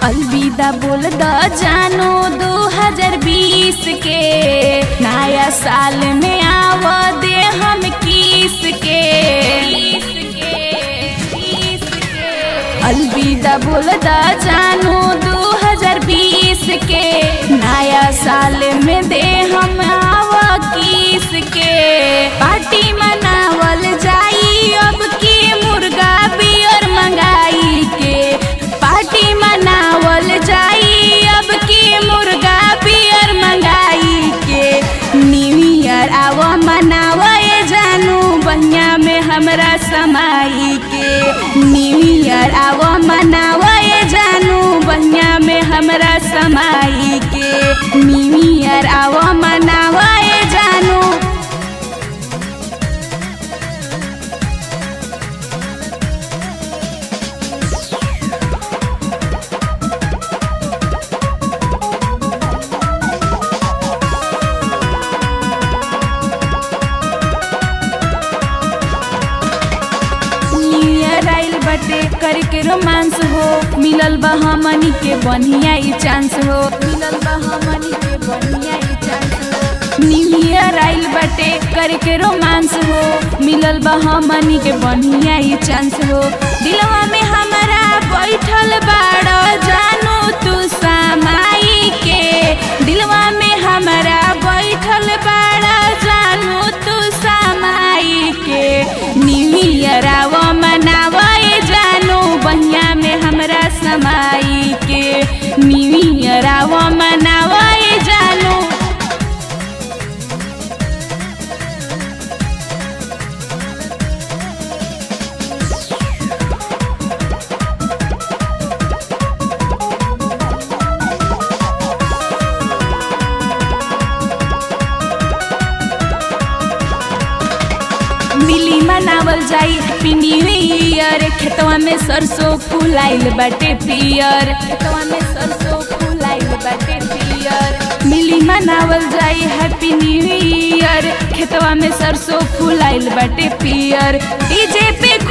अलविदा बोल द जानो 2020 के नया साल में आव दे हम किस के अलविदा बोल द जानो 2020 के नया साल में दे हम आव किस के पार्टी मनावल जाई अब की मुर्गा बियर मंगाई के पार्टी मनावल जाई अब की मुर्गा बियर मंगाई के न्यू ईयर आव मनावे जानू बहिया में हमरा समाई के न्यू ईयर आव मनावे जानू बहिया में हमरा समाई के न्यू ईयर आव मनावे जानू न्यू ईयर आइल बटे करके रोमांस हो मिलल बा हमनी के बढ़िया ई चांस हो मिलल बा हमनी के बढ़िया ई चांस हो न्यू ईयर आइल बटे करके रोमांस हो मिलल बा हमनी के बढ़िया ई चांस हो दिलवा में हमारा बैठल बाड़ जानू तू समाई के दिलवा में हमारा बैठल बाड़ जानू तू समाई के न्यू ईयर आव मनावे जानू बहिया में हमरा समाई के न्यू ईयर आव मनावे जानू मिली मनावल जाई हैप्पी न्यू ईयर खेतवा में सरसों फुलाइल बाटे पियर खेतवा में सरसों फुलाइल बाटे पियर मिली मनावल जाई हैप्पी न्यू ईयर खेतवा में सरसों फुलाइल बाटे पियर डीजे पे